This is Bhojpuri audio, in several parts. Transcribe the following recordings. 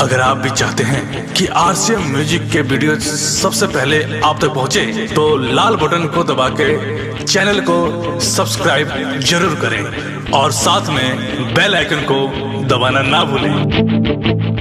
अगर आप भी चाहते हैं कि आरसीएम म्यूजिक के वीडियो सबसे पहले आप तक पहुंचे, तो लाल बटन को दबा के चैनल को सब्सक्राइब जरूर करें और साथ में बेल आइकन को दबाना ना भूलें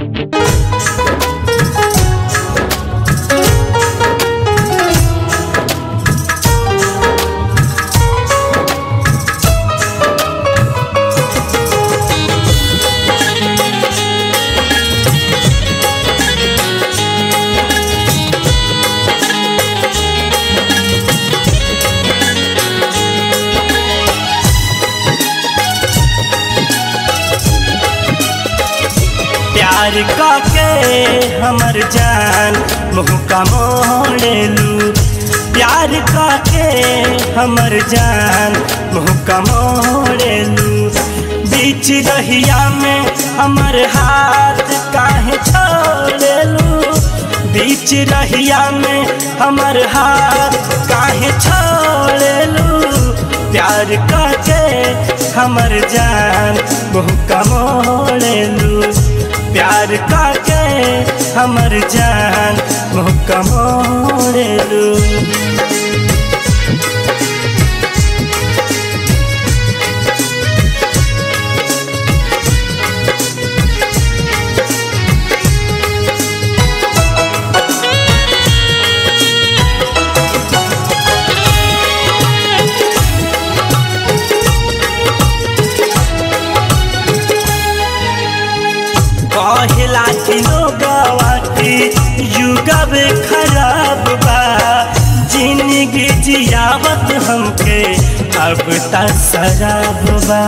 प्यार काके हमर जान मुँह का मोड़ेलू प्यार काके हमर जान मुँह का मोड़ेलू बीच रहिया में हमर हाथ काहे छोड़ेलू बीच रहिया में हमर हाथ काहे छोड़ेलू प्यार काके हमर जान मुँह का मोड़ेलू प्यार काके हमर जान मुँह का मोड़ेलू कहला कि लोगवा की युगब खराब बा जिंदगी जियावत हमके अब त शराब बा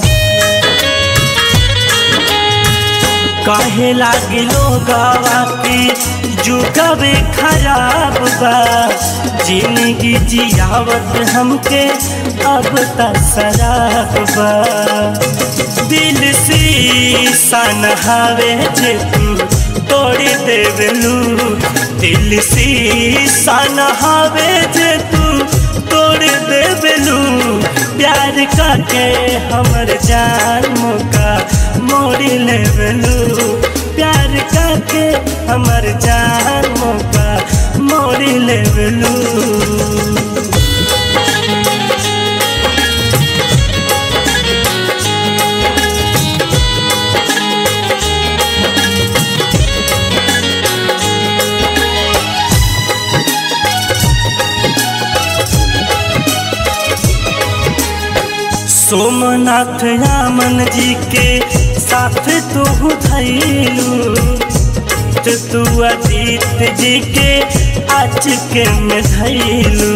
कहे लागी लोगवा की युगब खराब बा जिंदगी जियावत हमके अब त शराब बा दिल शीशा नहावे जे तू तोड़ देवलू दिल शीशा नहावे जे तू तोड़ देवलू प्यार काके हमर जान मुका मोड़ी लेवलू प्यार काके हमर जान मुका मोड़ी लेवलू सोमनाथ रामन जी के साथ तू धैलू तो तू अजीत जी के आज के में धैलू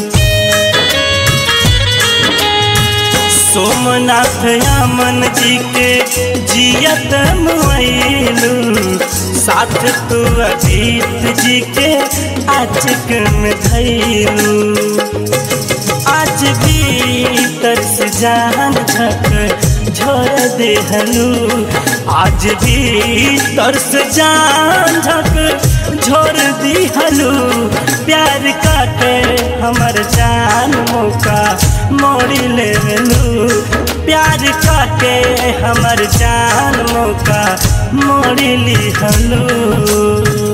सोमनाथ रामन जी के जियत मुलू साथ तू अजीत जी के आज के में धैलू आज भी तरस जान झक झोर देहलू आज भी तरस जान झक झोर दिहलू प्यार काटे हमर जान मौका मोड़ी लेलू प्यार काटे हमर जान मौका मोड़ी लिहलू